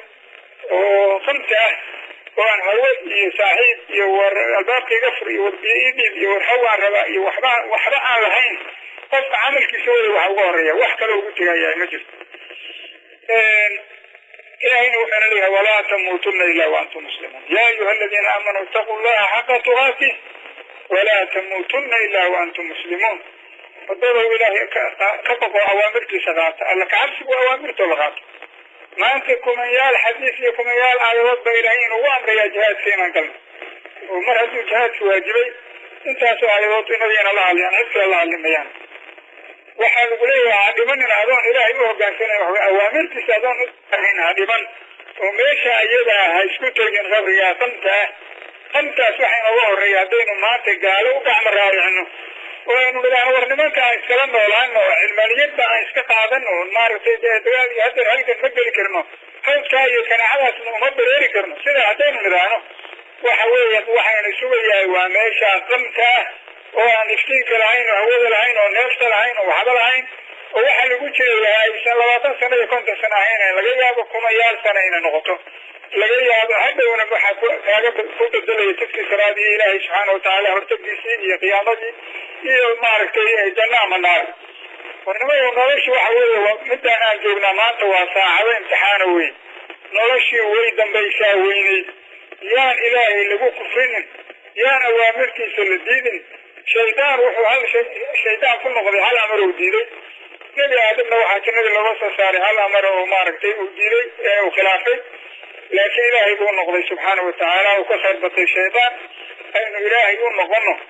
oo qamta ah oo aan hawe iyo saaxiib iyo war albaabka iga fur iyo warbiyo ii dhiib iyo warxawaan rabaa iyo waxba waxba aan lahayn qofka camalkiisa wada waxa uga horeeya wax kale ugu tegayaa ma jirto ilahayna wuxuuna leeyahay walaa tamuutuna ilaa waantum muslimuun yaa ayuha aladiina aamanuu itaquu llaha xaqa tuqaatih walaa tamuutuna ilaa waantum muslimuun wadadow ilaahay ka baqo awaamirtiisa qaata alla kacabsigu awaamirtoo la qaato maanta kumanyaal xadiis iyo kumanyaal aayadood ba ilaahay inuu u amrayaa jihaadka inaan galno oo mar hadduu jihaadka waajibay intaasoo aayadood inagayna la hadliyaan cid kale la hadlimayaan waxaa lagu leeyahay ha dhimanin adoon ilaahay u hogaansanayn wax awaamirtiisa adoon uahayn ha dhiman oo meesha iyadaa ha isku tegin qabrigaa qamta ah qamtaas waxaa inooga horreeya haddaynu maanta gaalo u gacmo raaricino oo aynu nidhaahno war nimanka aan iskala noolaano cilmaaniyadda aan iska qaadano maaragtay dagaal iyo hadeer halgan ma geli karno hawdkaa iyo kanaacadaasna uma bereeri karno sidaa haddaynu nidhaahno waxa weeya waxaynu sugayahay waa meesha qamka ah oo aan iftiinka lahayn oo hawada lahayn oo neefta lahayn oo waxba lahayn oo waxa lagu jirayaa aysan labaatan sano iyo konton sano ahayn laga yaabo kumayaal sana inay noqoto laga yaabo hadhowna waxaa kaaga ku bedelaya tadkii salaadii ilaahay subxaana watacaala hortagdiisii iyo qiyaamadii iyo maaragtay janna ama naar warnimayo noloshu waxa weeye waa midaan aan joognaa maanta waa saacado imtixaana weyn noloshii way dambaysaa weynay yaan ilaahay lagu kufrinin yaan awaamirtiisa la diidin shaydaan wuxuu hal shaydaan ku noqday hal amar uu diiday nebi aadamna waxaa jannadii looga soo saaray hal amar oo maaragtay uu diiday ee uu khilaafay laakiin ilaahay buu noqday subxaana watacaala uu ka khayr batay shaydaan aynu ilaahay u noqono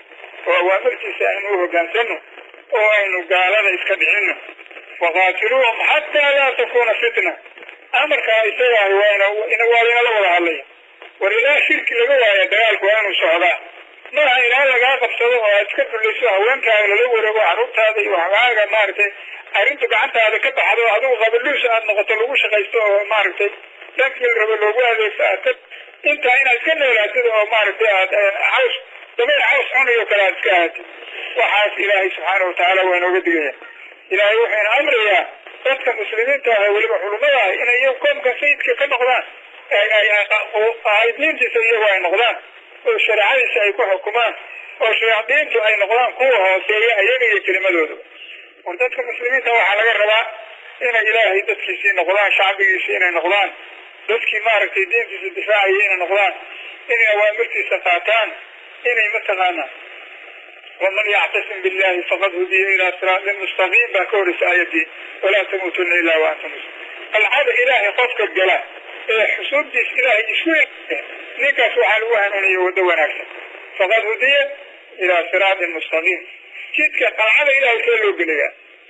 oo awaamirtiisa aynu u hogaansano oo aynu gaalada iska dhicino waqaatiluuhum xataa laa takuuna fitna amarkaa isagaa waana waa inala wada hadlaya war ilaa shirki laga waaya dagaalku waa inuu socdaa maaha ilaa lagaa qabsado oo aad iska dulayso haweenkaaga lala wareego carruurtaada iyo waxgaaga maaragtay arrintu gacantaada ka baxdo adigu qabaluus aad noqoto lagu shaqaysto oo maaragtay dhankii la rabo loogu adeegto aad ka intaa inaad iska noolaatid oo maaragtay aad caws dabayl caws cunayo kale aad iska ahatid waxaas ilaahay subxaana watacaala waa inooga digaya ilaahay wuxuuna amrayaa dadka muslimiinta ah ee weliba culumada ah inay iyagu koomka sayidka ka noqdaan diintiisa iyagu ay noqdaan oo shareecadiisa ay ku xukumaan oo shayaadiintu ay noqdaan kuwa hooseeya iyaga iyo kelimadooda war dadka muslimiinta waxaa laga rabaa inay ilaahay dadkiisii noqdaan shacbigiisii inay noqdaan dadkii maaragtay diintiisa difaacaya inay noqdaan inay awaamirtiisa qaataan inay mataqaana waman yactasim billahi faqad hudiya ilaa siraatin mustaqiim baa ka horeysa aayadii walaa tamuutuna ilaa wa antum muslimuun alcada ilaahay qofka gala ee xusuubtiis ilaahay isku ninkaas waxaa lagu hanuuniya waddo wanaagsan faqad hudiya ilaa siraatin mustaqiim jidka qalcada ilaahay see loo gelayaa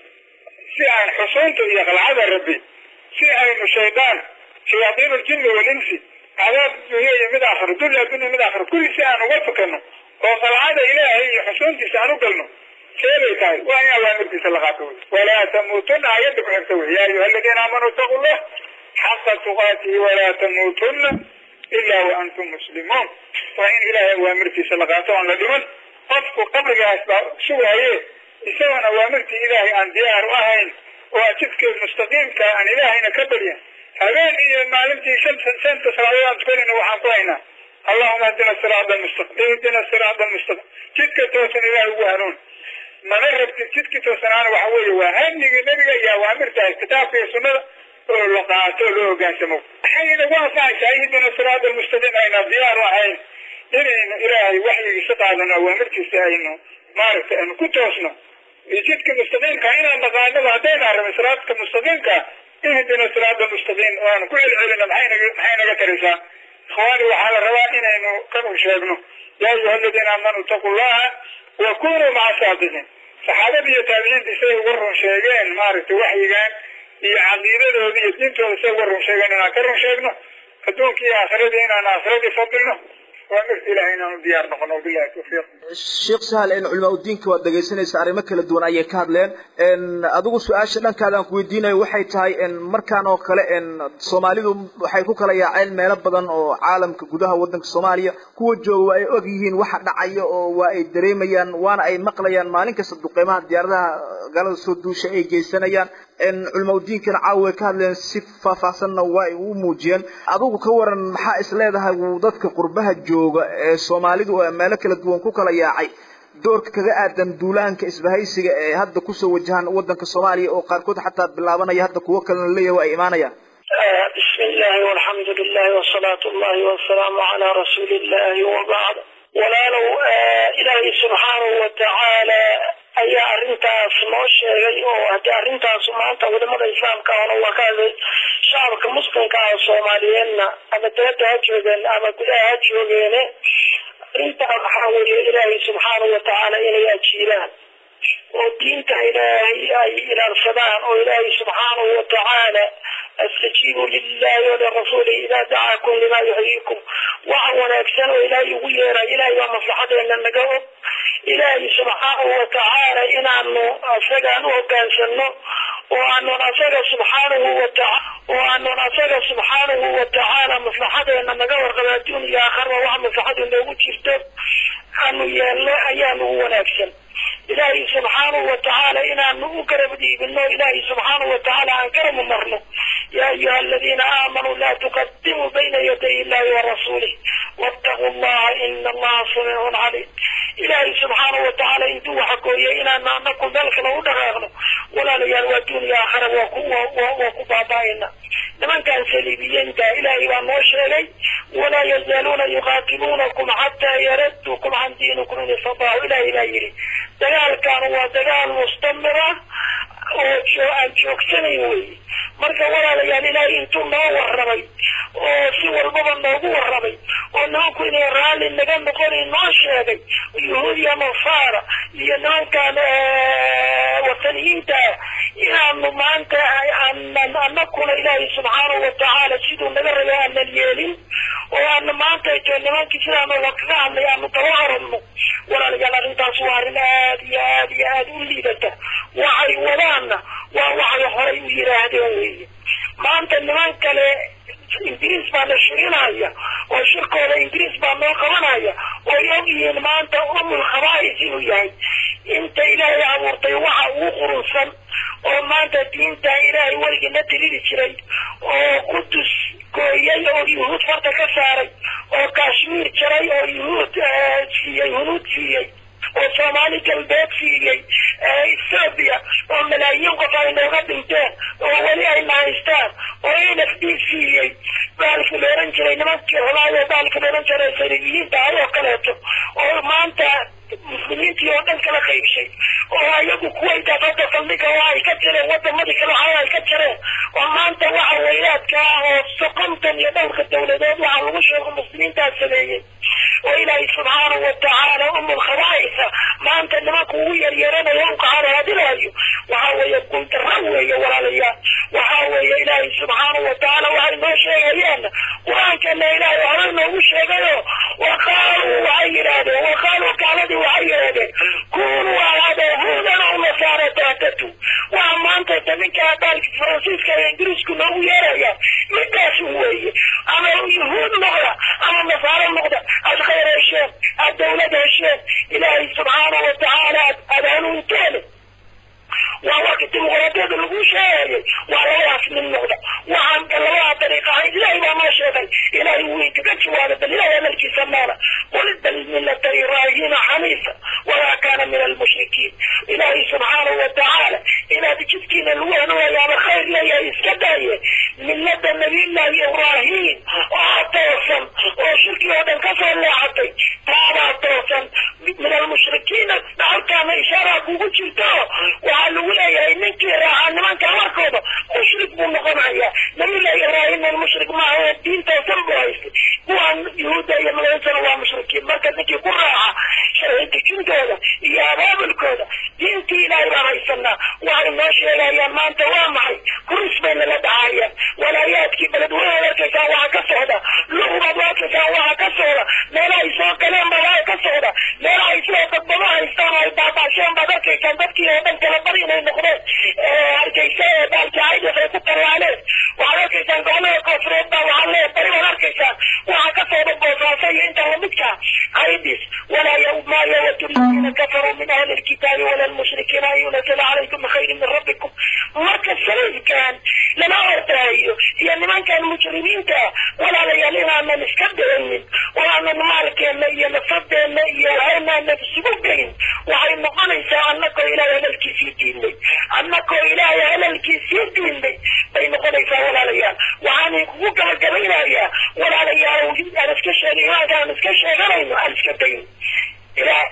si aan xusuunta iyo qalcada rabbi si aynu shaydaan shayaadiin ljinni walinsi cadaab dunya iyo mid aakhiro dunya addunya mid aakhiro kulli si aan uga fakano oo qalcada ilaahay iyo xusuuntiisa aan u galno seebay tahay waa in awaamirtiisa la qaato wey walaa tamuutuna ayadda ku xigta wey yaa ayuha aladiina aamanuu itaqu llah xaqa tuqaatihi walaa tamuutuna ilaa wa antum muslimuun waa in ilaahay awaamirtiisa la qaato aan la dhiman qofku qabrigaas baa sugaaye isagoon awaamirtii ilaahay aan diyaar u ahayn oo jidka mustaqiimka aan ilaahayna ka baryan habeen iyo maalintii shanta shanta salaadood aan tukanayna waxaan ku haynaa allahuma hdina siraada almustaqim ihdina siraada almustaqim jidka toosan ilaahay ugu hanuun mana rabtid jidkii toosanaana waxa weeye waa hamyigii nebiga iyo awaamirtaas kitaabka iyo sunnada oo la qaato loo hogaansamo waxay inagu anfacaysaa ihdina siraada almustaqim ayna diyaar u ahayn inaynu ilaahay waxyigiisa qaadano awaamirtiisa aynu maaragtay aynu ku toosno iyo jidka mustaqiimka inaan naqaanaba haddayna arabin siraadka mustaqiimka ihdina siraada mustaqiim oo aanu ku celcelino maxay naga maxay naga taraysaa ikhwaani waxaa la rabaa inaynu ka run sheegno yaa ayuha aladiina aamanuu itaqu llaha wa kunuu maca saadiqiin saxaabada iyo taabiciinta say uga run sheegeen maaragtay waxyigan iyo caqiidadooda iyo diintooda say uga run sheegeen inaan ka run sheegno adduunkii iyo aakhiradii inaan aakhiradii fadilno waa mirta ilahay inaanu diyaar noqono bilahi tawfiiq sheekh sahal in culamaa udiinka waad dhegaysanaysa arrimo kala duwan ayay ka hadleen adigu su-aasha dhankaada aan ku weydiinayo waxay tahay markaan oo kale soomaalidu waxay ku kala yaaceen meelo badan oo caalamka gudaha wadanka soomaaliya kuwa jooga waa ay og yihiin waxa dhacaya oo waa ay dareemayaan waana ay maqlayaan maalin kasta duqeymaha diyaaradaha galada soo duusha ay geysanayaan culamaa udiinkana caawa way ka hadleen si faahfaahsanna waa ay u muujiyeen adigu ka waran maxaa is leedahay dadka qurbaha jooga ee soomaalidu oo meelo kala duwan ku kala yaacay doorka kaga aadan duulaanka isbahaysiga ee hadda kusoo wajahan wadanka soomaaliya oo qaarkood xataa bilaabanaya hadda kuwo kalena leeyahay waa ay imaanayaan بسم الله والحمد لله وصلاة الله والسلام على رسول الله وبعد walaalow ilaahay subxaanahu watacaala ayaa arrintaas noo sheegay oo haddii arrintaas maanta wadamada islaamka ahna waa ka hadlay shacabka muslimka ah soomaaliyeedna ama dabadda ha joogeen ama gudaha ha joogeene arrintaa waxaa weeye ilaahay subxaanahu watacaala inay ajiiraan oo diinta ilaahay ay ilaalsadaan oo ilaahay subxaanahu watacaala astajiibuu lilahi walirasuuli idaa dacaakum limaa yuxyiikum waxa wanaagsan oo ilaahay ugu yeeray ilaahay baa maslaxadeena naga og ilaahay subxaanahu watacaala inaanu asagaan u hogaansano oo aanun asaga subxaanahu watacaala oo aanun asaga subxaanahu watacaala maslaxadeena naga warqaba adduun iyo aakhirba waxa maslaxadu noogu jirto aanu yeelno ayaanu u wanaagsan ilaahay subxaanahu watacaala inaanu u garab dhiibino ilaahay subxaanahu watacaala aan garab marno yaa ayuha aladiina aamanuu laa tuqadimuu bayna yaday illahi warasuulih wattaquu llaha ina allaha samiicun caliim ilaahay subxaanahu watacaala intuu waxa gooyay inaanu anaku meel kale u dhaqaaqno walaalayaal waa duuniya aakhira waa ku waa ku baaba'ayna nimankan saliibiyiinta ilaahay baa noo sheegay walaa yazaaluuna yuqaatiluunakum xataa yaradduukum can diinikum in istataacu ilaahay baa yidhi dagaalkan waa dagaal mustamira oo aan joogsanayn wey marka walaalayaal ilaahay intuu noo warramay oo si walbaba noogu warramay oo nimanku inay raalli naga noqon inoo sheegay yuhuud iyo nasaara iyo nimankan wataniyiinta inaanu maanta aanan anakuna ilaahay subxaanahu watacaala siduu naga rabay aanan yeelin oo aana maanta to nimankii sidaana lakaga hadlay aanu daba oranno walaalayaal arrintaas waa arrin aad iyo aad iyo aad u liidata waxay wadaanna waa waxay horay u yidhaahdeen weeye maanta niman kale ingiriis baa na shirinaya oo shirkooda ingiriis baa noo qabanaya oo ay og yihiin maanta umul khabaa'is inuu yahay inta ilaahay abuurtay waxa ugu qurunsan oo maanta diinta ilaahay weligii na tiriri jiray oo qudus gooyay oo yuhuud farta ka saaray oo kashmiir jaray oo yuhuud siiyey hunuud siiyey oo soomaali galbeed siiyey ethoobia oo malaayiin qof ay nooga dhinteen oo weli ayna haystaan oo n f d siiyey baalki la ohan jiray nimankii xulaayo baalki la ohan jiray sariiyiinta ayoo kaleeto oo maanta muslimiintii oo dhan kala qaybshay oo ayagu kuwayta hadda saldhiga oo ay ka jireen wadamadii kale waxa ay ka jireen oo maanta waxa weylaadka ah oo sokontan iyo dhowrka dawladood waxa lagu sheego muslimiintaas sameeyey oo ilaahay subxaanahu watacaala umul khabaa'isa maanta nimanku ugu yaryaranayo u kaxaraadinayo waxa weeye guldaro weeye walaalayaal waxa weeye ilaahay subxaanahu watacaala waxay noo sheegayaan qur-aankana ilaahay horey noogu sheegayo waqaaluu waxay yidhaahdeen waqaaluu gaaladii waxay yidhaahdeen kunuu ahaada huudan oo nasaara taatatu waxa maanta taminka baalki faransiiska iyo ingiriisku noogu yeerayaan midaas weeye ama yuhuud noqda ama nasaaro noqda aad khayr hesheen aad dawlad hesheen ilaahay subxaanahu watacaala aad hanuunteen waa warka dimuqraadiyada lagu sheegayay waa labadaas mid noqda waxaan labadaa dariiqa ahayn ilaahay baa noo sheegay ilaahay wuu inkaga jawaabay bal ilaahay amalkiisa maala qul bal millata ibraahiima xaniifa walaa kaana min almushrikiin ilaahay subxaanahu watacaala inaad jidkiina lagu hanuunayo ama khayr leeyahay iska daaye millada nabiyullaahi ibraahim oo toosan oo shirki oo dhan kasoo leexatay taadaa toosan min almushrikiina halkaana ishaaraa kugu jirto waxaa lagu leeyahay ninkii raacaa nimanka warkooda mushrik buu noqonaya nabiyullaahi ibraahimna mushrik maaha diintoosan buu haystay kuwaan yuhuudda iyo magaciisana waa mushrikiin marka ninkii ku raaca sharci dejintooda iyo abaabulkooda diintii ilaahay baan haysanaa waxay noo sheegayaan maanta waa maxay kuris bay nala dhacayaan walaayaadkii beledweynaad arkaysaan waxa ka socda lugubaad arkaysaan waxa ka socda meelahay soo galeen baa waxa ka socda meelahay sidoo dadbado haystaan oo ay baabaasheen baad arkaysaan dadkii oo dhan kala bari inay noqdeen hargeysa ee baalkii caydis ay ku tallaaleen waxaad arkaysaan gobolada koonfureed baa waxaa lee bari baad arkaysaan waxa ka socda boosaaso iyo inta lamidka caydis walaa ma yawadu aladiina kafaruu min ahli alkitaabi wala almushrikiina an yunazila calaykum bikhayrin min rabbikum marka salafkan lama ordaayo iyo nimankan mujrimiinta walaalayaal inaanan iska daynin oo aanan maalkeena iyo nafadeena iyo waanaanan isugu geyn waxay noqonaysaa annagoo ilaahay hadalkiisii diinay annagoo ilaahay hadalkiisii diinay bay noqonaysaa walaalayaal waxaan kugu gabagabaynayaa walaalayaal aan iska sheegay imaanka aan iska sheeganayno aan iska dayn ilaah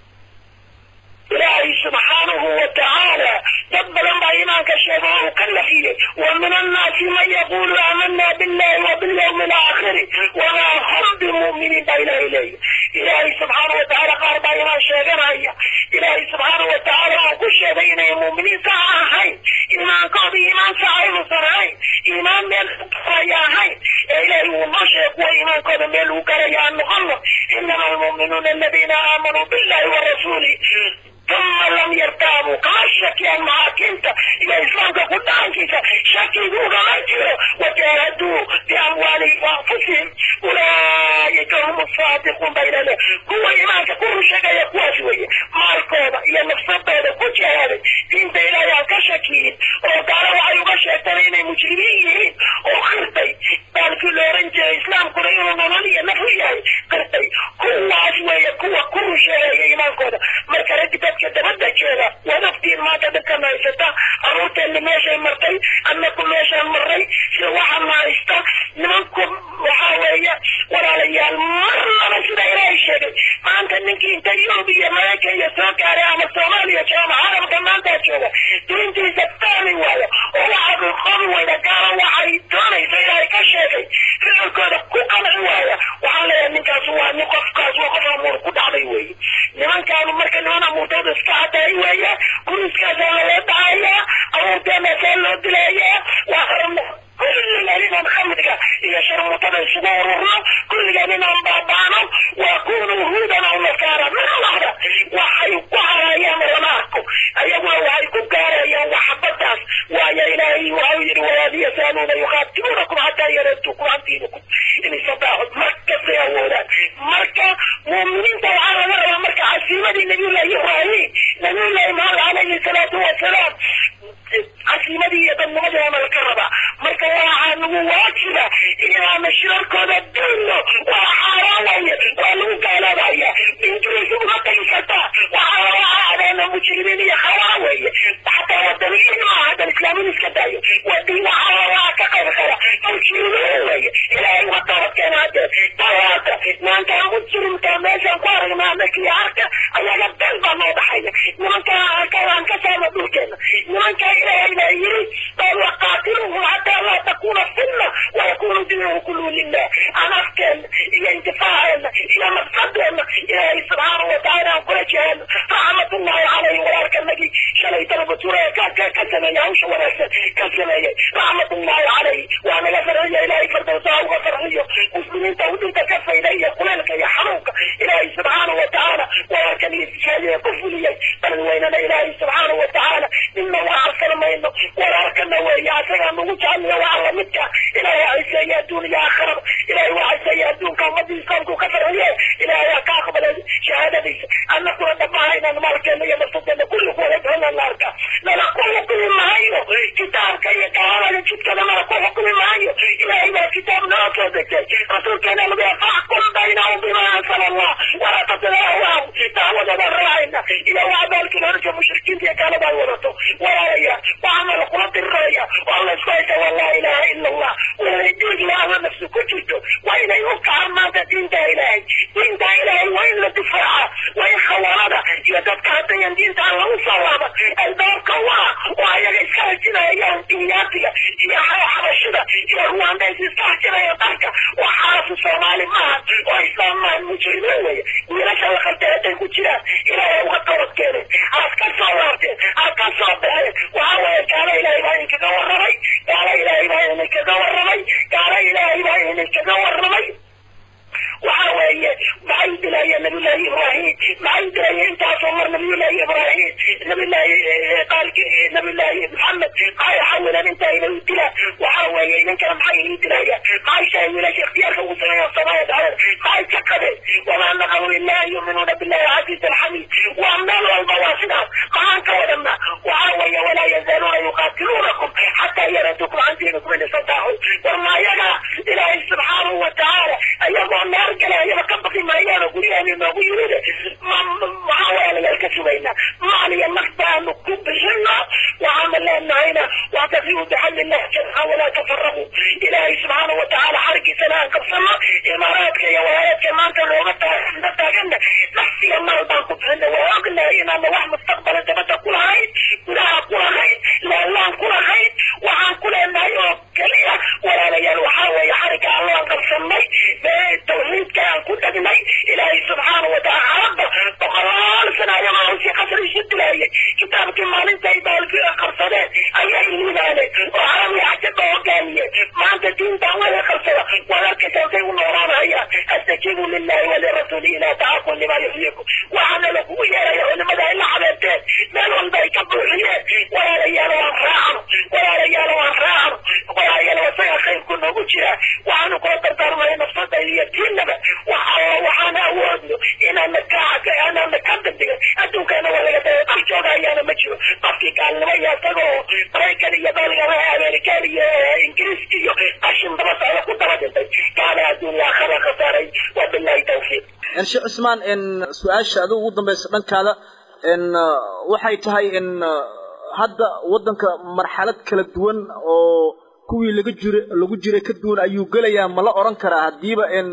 ilaahay subxaanahu watacaala dad badan baa imaanka sheega oo uu ka nafiyey wa min annaasi man yaqulu aamana billahi wa bilyawmi alaakhiri wamaa hum bimu'miniin baa ilaahay leeyahy ilaahay subxaanahu watacaala qaar baa imaan sheeganaya ilaahay subxaanahu watacaala oo ku sheegay inay mu'miniin sax ahayn iimaankooda iimaan sax aynuusan ahayn iimaan meel aya ahayn ee ilaahay wuu noo sheegay kuwa iimaankooda meel lagu galaya aan noqono inama almu'minuuna aladiina aamanuu billahi wa rasuulihi ثم لم يرتابوا كما شكي المحاكمة إلى إسلامك قدام كيسا شكي ما جيرو وجاهدوا بأموالهم وأنفسهم أولئك هم الصادقون بين الله كوا إيمانك كل شيء يقوى شوية ماركوبا إلى نفسك هذا كل شيء هذا دين إلى يالك شكين وقالوا وعيوك شيطانين مجرمين وخرطي قال كل رنج إسلام كريم ونونية نفوية قرطي كوا شوية كوا كل شيء إيمانك هذا مركز dadka dabada jeeda waad ogtiin maanta dadkan haysata aruurteenna meeshay martay annaku meeshaan marray sida waxaana haysta nimanku waxaa weeye walaalayaal marnaba sida ilaahay sheegay maanta ninkii inta yurub iyo maraykan iyo soo gaaray ama soomaaliya jooga carabka maanta jooga diintiisa fahmi waayo oo waxa qobi weyda gaala waxay doonaysa ilaahay ka sheegay ficilkooda ku qanci waaya waxaan leeyahay yazaaluuna yuqaatiluunakum xataa yareetukum can diinikum in istadaacu markastay awoodaan marka muuminiinta waxaa laga rabaa marka casiimadii nabiyullahi ibraahim nabiyullahi maxamed calayhi salaatu wasalaam casiimadii iyo dadnimadiina laga rabaa marka waxaa nagu waajiba inaanu shirarkooda dayno waa xaaraan waye waa lagu gaaloobaya injiliisa uma tagi kartaa waxaa waxaa adeena mujrimiin iyo khawaa weeye xataa wadaniyiin maaha hadan islaamin iska daayo wadii waxaa waxaa ka qayb qaba mujrimiin weeye ilaahay waa toobadkeena hadee tawaata maankaa mujrimka meeshaan ku aragnaa anakii arka ayaga dan baa noo dhaxaya nimankaa arkaan ka saarna dhulkeena nimankaa ilaahay baa yiri bal waqaatiluhum xataa laa takuna fitna wayakunu dinuhu kulluhu lilah aan afkeena iyo intifaaceena iyo nafsadeena ilaahay subxaanahu watacaala aan kula jehelno raxmatullahi calayhi walaalkanagii shalay dalbature ka ka sameeyey hawsha wanaagsan ka sameeyey raxmatullahi calayhi waa naga farxiyo ilaahay fardowsa uga farxiyo muslimiinta udhinta ka fayda iyo kuleelka iyo xanuunka ilaahay subxaanahu watacaala walaalkan iyo tijaaliya ku fuliyey balweynana ilaahay subxaanahu watacaala nina waa arsan mayno walaalkana weeye asagaa nagu jeceliya waa alla midka ilaahay ciseeya adduun iyo aakhiraba ilaahay waa ciseeya adduunka ummadii islaamku ka farxiye ilaahay ha ka aqbalay shahaadadiisa annakuna dhammahaynaan maalkeena iyo nafsadeena kulli kuwada doona naarka nala ku xukumi maayo kitaabka iyo gaalada jidkada nala ku xukumi maayo ilaahay baa kitaab noo soo degtay rasuulkeena lagu faxkum baynahum bima ansala allah walaa tatilahwahu dacwadada raacayna iyo waa abaalkii horja mushrikiinta iyo gaalada wadato walaalaya waxaana lakula diriraya waa la isku haysa waa laa ilaha ila allah waa diin ilaahda nafsi ku jirto waa inay u kacaan maanta diinta ilaahay diinta ilaahay waa in la difaaca waa in khawaarada iyo dadka haddayan diinta aan lagu salaama albaabka waa oo ayaga iska hajinayaan dinyaatiga iyo xabashida iyo ruwaandays iska hajinaya dalka waxaasu soomaali maaha oo islaam maaha mujrimiin weye wiilasha la khaldeeday ku jiraan ilaahay uga toobad keenay aad ka soo laabteen aad ka soo baxeen waxaa weeye gaala ilaahay baa idinkaga warramay gaala ilaahay baa idinkaga warramay gaala ilaahay baa idinkaga warramay waxa weeye maxay dilayeen nabiyullaahi ibraahim maxay dilayeen intaasoo mar nabiyullaahi ibraahim nabiyullaahi qaalki nabiyullaahi maxamed maxay xawileen inta inay u dilaan waxa weeye idinkana maxay ii dilayaan maxay shahay wiilasha ikhtiyaarka ugu sameeya samaaya dhacdeen maxay ka qabeen wamaa naqamu ilaa yuuminuuna billahi casiiz alxamiid waa meel walba waa sidaas maxaan ka wadana waxa weeye walaa yazaaluuna yuqaatiluunakum xataa yaradukum can diinikum in istataacu war maayaga ilaahay subxaanahu watacaala ayagoo naar galayaba ka baqi maayaano guryahan inoogu yimid maxaa walaalayaal ka sugaynaa maal iyo naf baanu ku bixina waxaana leenahayna wactasimuu bixamdillahi jamca walaa tafaraquu ilaahay subxaanahu watacaala xarigiisana aan qabsano imaaraadka iyo wahaayadka maanta looga taagna taagana nafsiga maal baan ku bixina waa ognahay inaana wax mustaqbala dabada ku lahayn gudaha ku lahayn laalaan ku lahayn waxaan ku leenahay oo keliya walaalayaal waxaa weeye xariga alla aan qabsanay tawxiidka aan ku dhagnay ilaahay subxaanahu watacaala xarabba boqolaal sana ayagoo hawsii qasri isu dilaayay kitaabkii maalintay baalkii qabsadeen ayay liibaaneen oo carabi xajaba hogaamiyeen maanta diintan wada qabsada waad arkaysaa say u noolaanayaan astajiibu lillahi walirasuuli ilaa tacaqul lima yuxyikum waxaana lakugu yeeraya culimada ay la xabeerteen meel walba ay ka buuxiyeen walaalayaal waan raacno walaalayaal waan raacno walaalayaal wasaga khayrku noogu jira waxaanu kula dardaarmaya nafsada iyo diinaba waxa waxaan awoodno inaana ka inaana ka degdega adduunkaana waa laga daya qof jooga ayaana ma jiro qofkii gaalnimo iyo isagoo maraykan iyo dalgama amerikaan iyo ingiriis iyo qashin daba socda ku daba dhintay kaana adduunya akhira khasaaray wabillahi tawfiiq sheekh cismaan in su-aasha adigu ugu dambaysa dhankaada in waxay tahay in hadda waddanka marxalad kala duwan oo kuwii laga jira lagu jiray ka duwan ayuu gelayaa ma la odhan karaa haddiiba in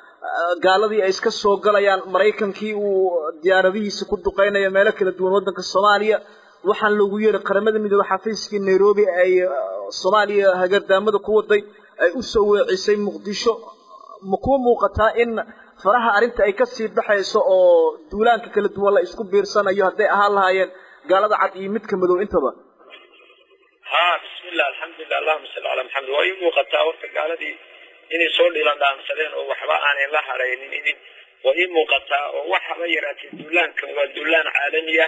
gaaladii ay iska soo galayaan maraykankii uu diyaaradihiisa ku duqaynayo meelo kala duwan waddanka soomaaliya waxaan loogu yeeray qaramada midoobe xafiiskii nairobi ay soomaaliya hagardaamada ku waday ay u soo weecisay muqdisho ma kuwa muuqataa in faraha arrinta ay kasii baxayso oo duulaanka kala duwan la isku biirsanayo hadday ahaan lahaayeen gaalada cad iyo midka madow intaba ha bismillah alxamdulilah allahuma salli calaa maxamed waa ii muuqataa horta gaaladii inay soo dhilan dhaansadeen oo waxba aanay la haraynin waa ii muuqataa oo waxaba yaraatee duulaankan waa duulaan caalami ah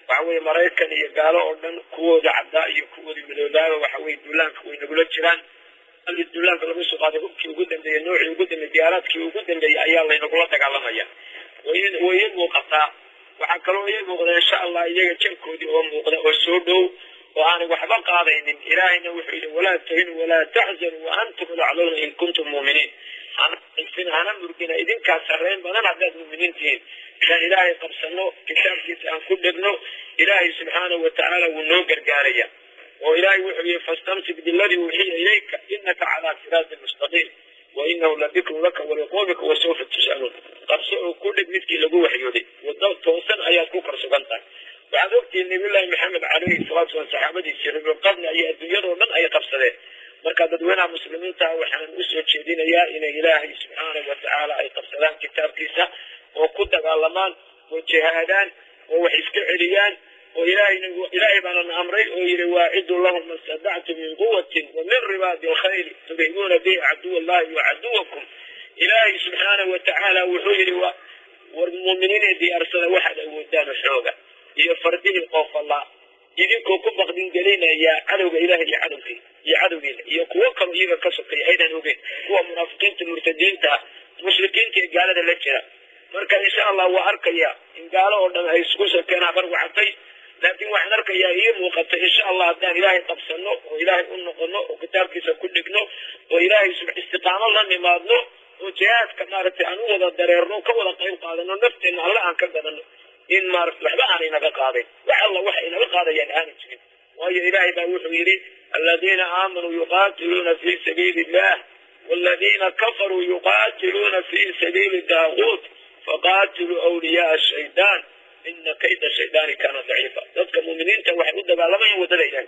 waxa weye maraykan iyo gaalo oo dhan kuwooda caddaa iyo kuwooda midoobaaba waxa weye duulaanka way nagula jiraan halkii duulaanka lagu soo qaaday hubkii ugu dambeeyey noocii ugu dambeeyey diyaaraadkii ugu dambeeyey ayaa laynagula dagaalamaya way way ii muuqataa waxaa kaloo ii muuqda insha allah iyaga jankoodii oo muuqda oo soo dhow oo aanay waxba qaadaynin ilaahayna wuxuu yidhi walaa tahinuu walaa taxzanuu wa antum lacluuna in kuntum muuminiin hana aysin hana murgina idinkaa sarreyn badan haddaad muuminiin tihiin inaan ilaahay qabsano kitaabkiisa aan ku dhegno ilaahay subxaanahu watacaala wuu noo gargaaraya oo ilaahay wuxuu yihi fastamsik biladii uuxiya ilayka inaka calaa siraatin mustaqiim wa inahu ladikru laka waliqoomika wasawfa tus'aluun qabso oo ku dheg midkii lagu waxyooday waddo toosan ayaad ku kor sugan tahay waxaad ogtihiin nabiyullaahi maxamed calayhi salaatu wasalam saxaabadiisii ribulqadna iyo adduunyadoo dhan ay qabsadeen marka dadweynaha muslimiinta waxaan usoo jeedinayaa inay ilaahay subxaanahu watacaala ay qabsadaan kitaabkiisa oo ku dagaalamaan oo jihaadaan oo wax iska celiyaan oo ilaahayna ilaahay baanana amray oo yidhi waaciduu lahum ma stadactum min quwatin wa min ribaadi alkhayli turhibuuna bihi caduw allahi wa caduwakum ilaahay subxaanahu watacaala wuxuu yidhi war muuminiinay diyaarsada waxaad awoodaan xooga iyo fardihii qoofallaa idinkoo ku baqdin gelinaya cadowga ilaah iyo cadowgii iyo cadowgiina iyo kuwo kaloo iyaga ka sokeeya aydan ogeyn kuwa munaafiqiinta murtadiinta mushrikiinta ee gaalada la jira marka insha allah waa arkaya in gaalo oo dhan ay isku sokeen habar wacatay laakiin waxaan arkayaa ii muuqata insha allah haddaan ilaahay qabsano oo ilaahay u noqono oo kitaabkiisa ku dhigno oo ilaahay istiqaamo la nimaadno oo jihaadka maaragtay aan u wada dareerno ka wada qayb qaadano nafteenna alle aan ka gadano in maaragtay waxba aanay naga qaadayn wax alla waxa inaga qaadayaan aanay jirin waayo ilaahay baa wuxuu yidhi aladiina aamanuu yuqaatiluuna fi sabiili illah والذين كفروا يقاتلون في سبيل الطاغوت فقاتلوا أولياء الشيطان إن كيد الشيطان كان ضعيفا ذلك المؤمنين waxay u dagaalamayaan wadada ilaahay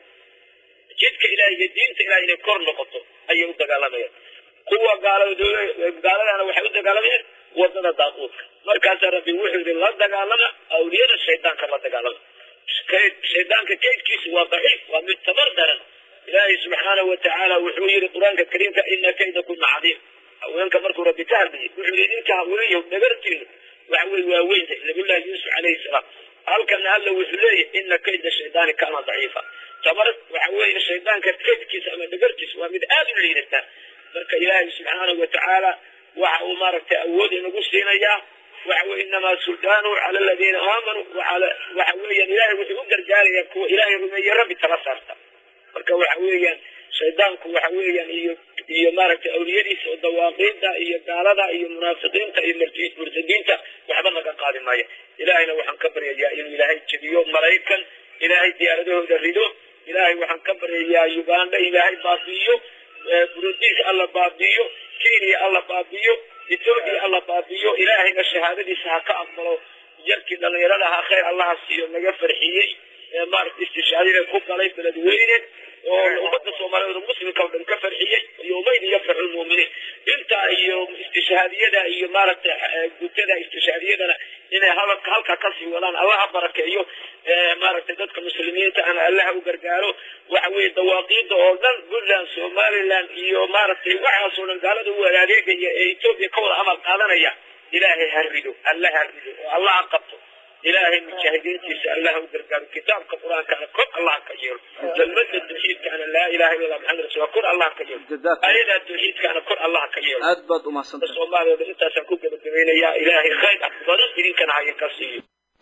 jidka ilaahay iyo diinta ilaahay inay kor noqoto ayay u dagaalamayaan kuwa gaaladana waxay u dagaalamayaan wadada daaquudka markaasaa rabbi wuxuu yidhi la dagaalama awliyada shaydaanka la dagaalama shaydaanka kaydkiisu waa daciif waa mid tabar daran ilaahay subxaanahu watacaala wuxuu yidhi qur-aanka kariimka ina kayda kuna cadiim haweenka markuu rabbi ka hadlayay wuxuu yidhi idinka haweenyahu dhagartiinu waxa weye waa weynta nabiyullahi yuusuf calayhi salaam halkana alla wuxuu leeyahy ina kayda shaydaani kaana daciifa tabar waxa weeye shaydaanka kaydkiisa ama dhagartiisa waa mid aada u liidata marka ilaahay subxaanahu watacaala waxa uu maaragtay awood inagu siinayaa waxa weye inamaa suldaanu cala aladiina aamanuu waala waxa weeyaan ilaahay wuxuu u gargaarayaa kuwa ilaahay rumeeye rabbi tala saarta marka waxa weeyaan shaydaanku waxa weeyaan iyo iyo maaragtay awliyadiisa oo dawaaqiida iyo gaalada iyo munaafiqiinta iyo murtadiinta waxba naga qaadi maayo ilaahayna waxaan ka baryayaa inuu ilaahay jebiyo maraykan ilaahay diyaaradahooda rido ilaahay waxaan ka baryayaa uganda ilaahay baabi'iyo burudiis alla baabi'iyo kenya alla baabi'iyo etoobiya alla baabi'iyo ilaahayna shahaadadiisa ha ka aqbalo yarkii dhallinyarada ahaa khayr allaha siiyo naga farxiyey maaragta istishaadida ku galay beledweyne oo ummadda soomaaliyeed oo muslimka oo dhan ka farxiyey yowmayn yafraxu lmuuminiin intaa iyo istishaadiyada iyo maaragtay gutada istishaadiyadana inay halka halka kasii wadaan allaha barakeeyo maaragtay dadka muslimiinta ana allaha u gargaaro waxa weeye dawaaqiida oo dhan puntland somaliland iyo maaragtay waxaasoo dhan gaalada u adeegaya ee etoobiya ka wada amal qaadanaya ilaahay ha rido alla ha rido oo allaha qabto ilaahay mujaahidiintiisa allaha u gargaaro kitaabka qur-aankana kor allah ka yeelo kelmada tawxiidkaana laa ilaha illa allah maxamed rasuul kor allah ka yeelo ayadaa tawxiidkaana kor allah ka yeelo aad baad umahadsantay soomaaliya dhan intaasaan ku gabagabaynayaa ilaahay khayr ah badan idinkana hayan ka siiyo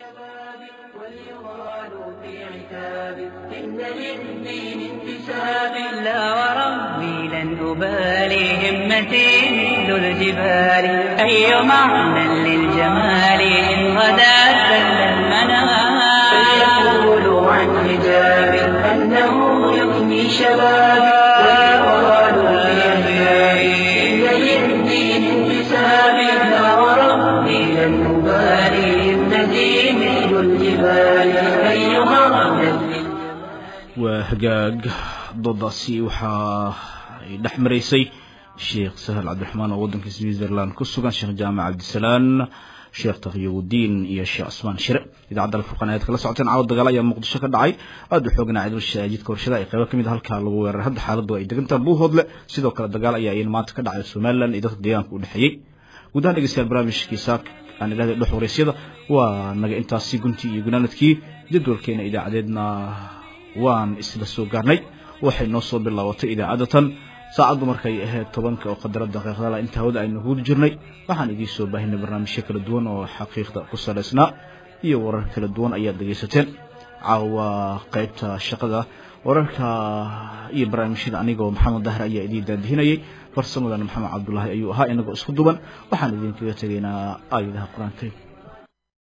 إن للدين انتساب لا وربي لن أبالي همتي مثل الجبال أي معنى للجمال إن غدا سل المنام فليقولوا عن حجاب أنه يغني شبابي ويقالوا في أحيائي إن للدين انتساب لا وربي لن أبالي همتي مثل الجبال أي معنى waa hagaag doodaasi waxaa ay dhex maraysay sheekh sahal cabdiraxmaan oo waddanka switzerland ku sugan sheekh jaamac cabdisalaan sheekh taqiyudiin iyo sheekh cusmaan shire idaacadda alfurqan ayaad kala socoteen caawa dagaal ayaa muqdisho ka dhacay aada u xooganaa cidul jidka warshada ay qaybo kamid halkaa lagu weeraray hadda xaaladdu ay degantaha buuhoodle sidoo kale dagaal ayaa iyan maanta ka dhacay somalilan iyo dadka deegaanka u dhexeeyey guud ahaan dhegeystayaal barnaamijkiisa aan idhahday dhex waraysyada waa naga intaasi guntii iyo gunaanadkii jadwalkeena idaacadeedna waan isla soo gaarnay waxay noo soo bilaabatay idaacadatan saacaddu markay ahayd tobanka oo qadara daqiiqdala inta hawada aynu huuli jirnay waxaan idiin soo baahinay barnaamijyo kala duwan oo xaqiiqda ku salaysnaa iyo warar kala duwan ayaad dhegaysateen caawa qaybta shaqada wararka iyo barnaamijyada anigoo maxamed dahre ayaa idiin daadihinayay farsamadan maxamed cabdulaahi ayuu ahaa inagoo isku duban waxaan idinkaga tegaynaa aayadaha qur-aanka